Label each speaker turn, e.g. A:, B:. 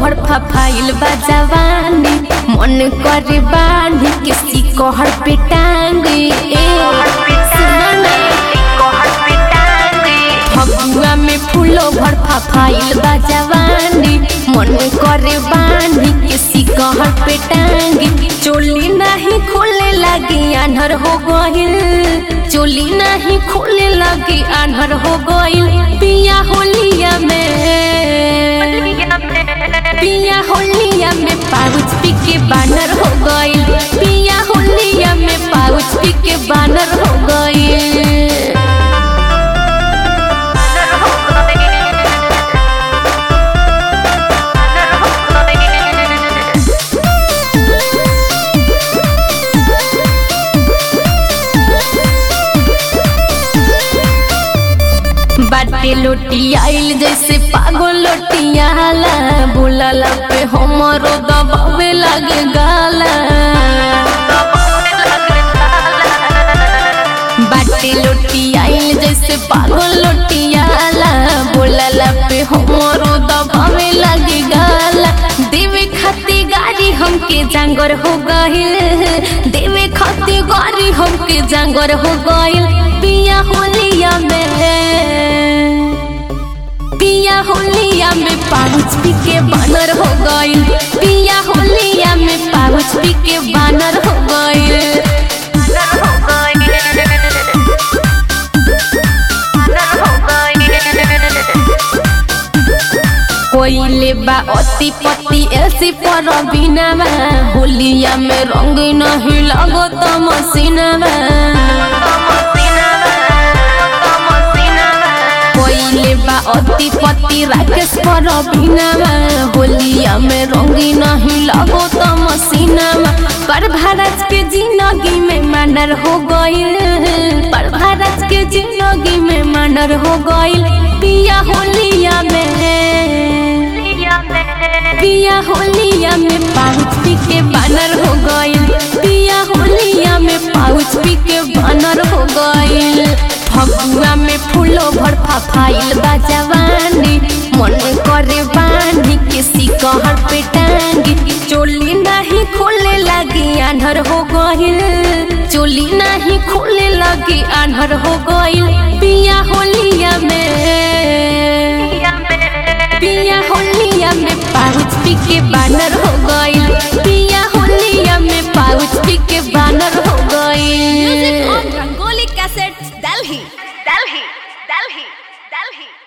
A: भर फाइल बजावानी मन करे बानी किसी कहर पे टांगे ए सुनो ना फगुआ में फूलो भर फाइल बजावानी मन करे बानी किसी कहर पे टांगे चोली नहीं खोले लगी आन्हर हो गइल चोली नहीं खोले लगी आन्हर हो गइल पिया होलिया में पिया होलिया में पाउच पी के बानर हो गइल पिया होलिया में पाउच पी के बानर हो गइल बाटे लोटी आइल जैसे पागल लोटियाला बुलाला पे हमरो दबावे लगे गाला बाटे लोटी आइल जैसे पागल लोटियाला बुलाला पे हमरो दबावे लगे गाला देवे खाती गाड़ी हमके जांगर हो गइल देवे खाती गाड़ी हमके जांगर हो गइल पिया होलिया में पिया होलिया में पाउच पी के बानर हो गइल पिया होलिया में पाउच पी के बानर हो गइल कोइले बा अति पति ऐसी पर बिनामा होलिया में रंग नहीं लगो तो मसीनामा कोइले बा अति पति राकेश पर बिनामा होलिया में रंगी नहीं लगो तो मसीनामा पर भारत के जिंदगी में मानर हो गइल पर भारत के जिंदगी में मानर हो गइल पिया होलिया में पिया होलिया में पाउच पी के बानर हो गइल पिया होलिया में पाउच पी के बानर हो गइल फगुआ में फूलो भर फाइल बजावानी मन करे बानी किसी कहर पे टांगी चोली नहीं खोले लगी आन्हर हो गइल चोली नहीं खोले लगी आन्हर हो गइल पिया होलिया में पिया होलिया में पाउच पी के बानर हो गइल पिया होलिया में पाउच पी के बानर हो गइल
B: Music on Rangoli Cassettes, Delhi, Delhi, Delhi, Delhi.